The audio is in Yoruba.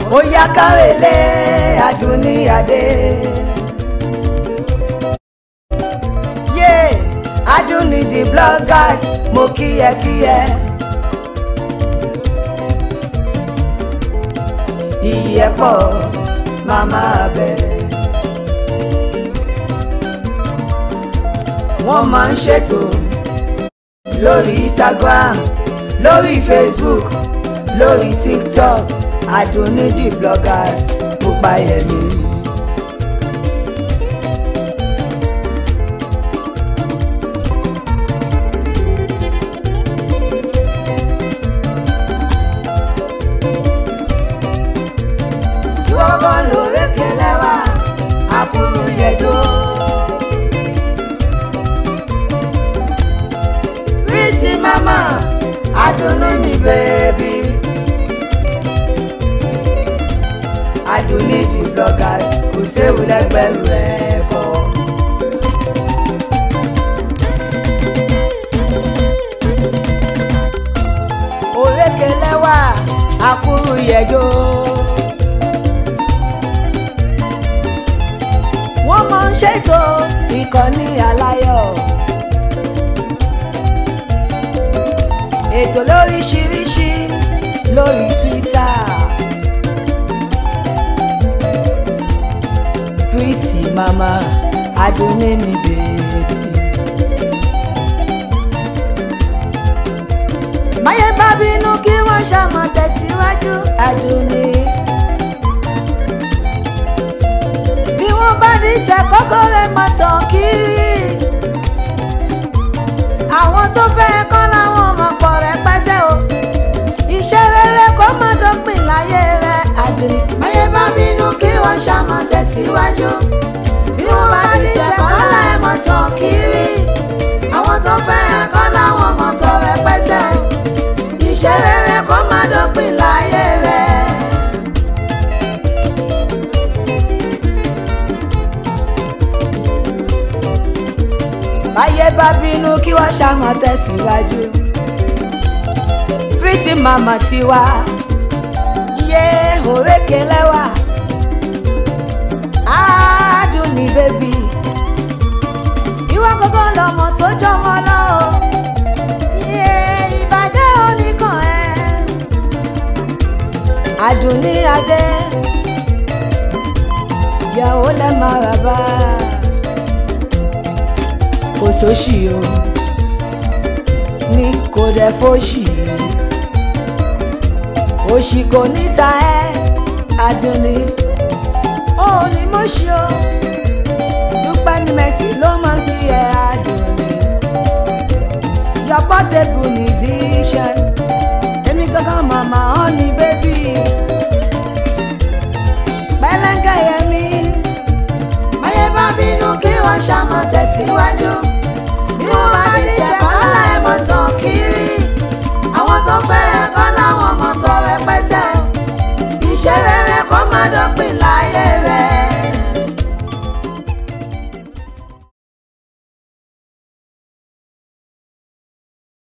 ó yá kárẹ̀lé adúníyàdé. yé adúní the bloggers mo kíyẹkíyẹ. iyì ẹ̀ pọ̀ màmá bẹ̀rẹ̀. wọ́n máa ń ṣètò lórí Instagram lórí Facebook lórí TikTok Adunni the bloggers Púpáyẹmí. ìwọ́gán lórékè lẹ́wà àkúrú yẹ̀dọ́. Pretty mama, Adunni mi baby. Adunni the bloggers kò séwu lẹ́gbẹ̀rún rẹ̀ kọ́. Òrékè lẹ́wà àkúrú yẹ̀dọ́. wọ́n máa ń ṣètò ìkànnì aláyọ̀. ètò lóríṣiríṣi lórí Twitter. Pretty mama Adunni mi baby. máyé bá bínú kí wọ́n ṣàmọ̀ tẹ̀síwájú Adunni. bí wọ́n bá ní tẹ kọ́kọ́ rẹ̀ máa tàn kiri. àwọn tó fẹ́ kọ́ làwọn ọmọ pọ̀ rẹpẹtẹ o. iṣẹ́ rere kó má dópin láyé rẹ̀ Adunni. máyé bá bínú kí wọ́n ṣàmọ̀ tẹ̀síwájú. bí wọ́n bá ní tẹ kọ́kọ́ rẹ̀ máa tàn kiri. àwọn tó fẹ́ kọ́ làwọn ọmọ tó rẹpẹtẹ. iṣẹ́ rere kó má dópin láyé rẹ̀. báyé bá bínú kí wọ́n ṣàmọ̀ tẹ̀síwájú. Pretty mama tiwa yé òrékè lẹ́wà Adunni bébì ìwọ gbogbo lọmọ tó jọmọ lọ o yé ìbàjẹ́ oníkan ẹ̀ Adunni adé yàwó lẹ́ máa rà bá kò sóṣì o ní kò dẹ̀ fóṣì òṣì kò níta ẹ́ Adunni ó ní mọ́ṣí o dúpẹ́ ní mẹ́tì ló máa ń fi ẹ́ Adunni your portable musician